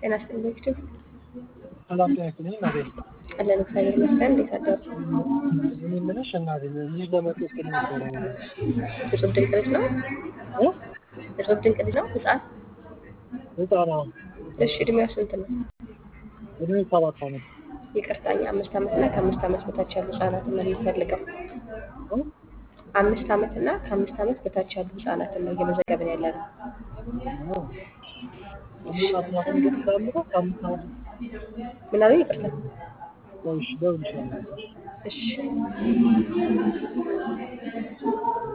ጤና ይስጥልኝ ዶክተር። ሰላም ጤና ይስጥልኝ እናቴ። አለን እግዚአብሔር ይመስገን። እንዴት አደሩ? እኔ የምልሽ እናቴ ልጅ ለመጠየቅ ነበረ። እጹብ ድንቅ ልጅ ነው። እ? እጹብ ድንቅ ልጅ ነው። ህፃን። ህፃኗ እሺ እድሜዋ ስንት ነው? እድሜ ሰባት ዓመት ይቅርታኛ አምስት ዓመት እና ከአምስት ዓመት በታች ያሉ ህጻናትን ነው የሚፈልገው። እ? አምስት ዓመት እና ከአምስት ዓመት በታች ያሉ ህጻናትን ነው እየመዘገብን ያለ ነው። አምስት ዓመት እንደምታምረው ከአምስት ዓመት ምን አሉኝ? ይቅርታ። ቆይሽ ደውልልሻለሁ። እሺ